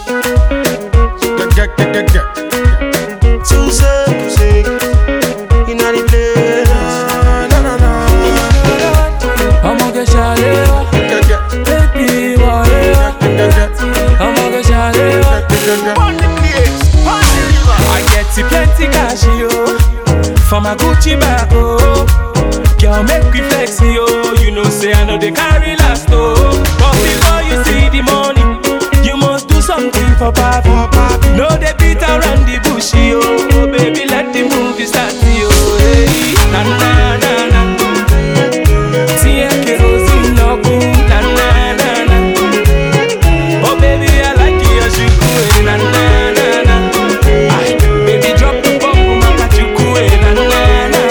Get, get, get, get, get. Too sick, too sick. Inna the place. Na, na, na. ọmọge ṣàlẹ́wà Get, get, bébí wọ̀rẹ́wà get, get, ọmọge ṣàlẹ́wà. get, get, get. I get the plenty cash yo for my Gucci bag oh. Girl make we flex yo, you know say I know they carry last oh. But before you see the money, you must do something for papi. No they beat around the bush yo, oh, baby let the movie start yo. Hey, na na na na. Tie kerosene no good, na na na na. Oh baby I like your shuku, eh, na na na na. Ay, baby drop the bomb, mama chuku, eh, na na na na.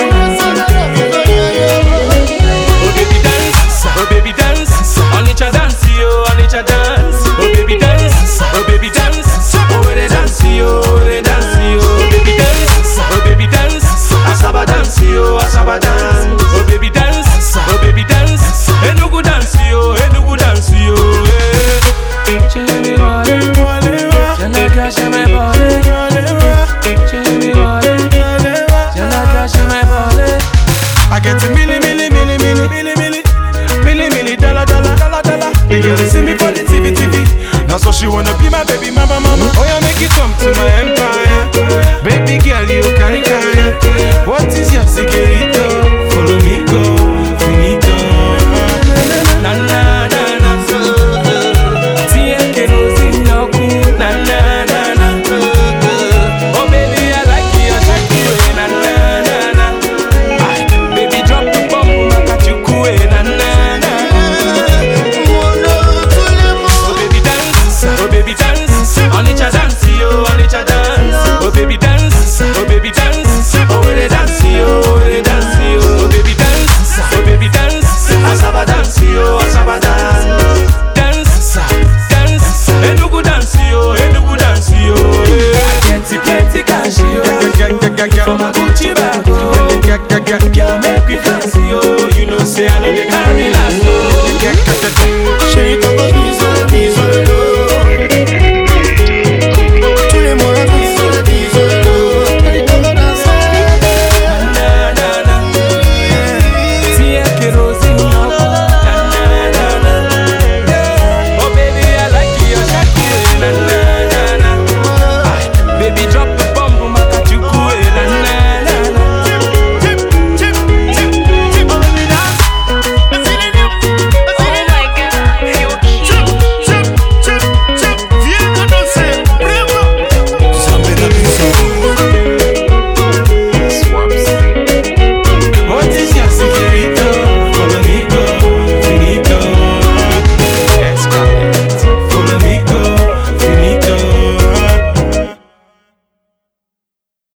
Oh baby dance, oh baby dance, on each a dance yo, on each a dance. Oh baby dance, oh baby dance, oh where they dance yo, where they dance yo. Oh baby dance, oh baby dance, asaba dance yo, asaba dance. Oh baby dance, oh baby dance, enugu dance yo, enugu dance yo. eh. Chimi wale, jana kasha me bole, chimi wale, jana kasha me bole. I get a milli, milli, milli, milli, milli, milli, milli, milli, dollar, dollar, dollar, dollar. The girl they see me for the TV, TV. Now so she wanna be my baby mama, mama. Oh yeah, make it come to my empire, baby girl, you carry carry. What is your secret? Follow me, go, finito. Na na na na Tie kerosene no good Na na na na Oh baby I like your shaku eh Na na na na Ay, Baby drop the bomb Maka chuku eh Na na na Oh baby dance Oh baby dance On each a dance yo On each a dance Oh baby dance Oh baby dance Oh where they dance yo Where they dance yo Oh baby dance Oh baby dance Asaba dance yo Asaba dance Dance Dance Enugu dance yo Enugu dance yo I get it plenty cash yo Get, get, get, get, For my get. Gucci bag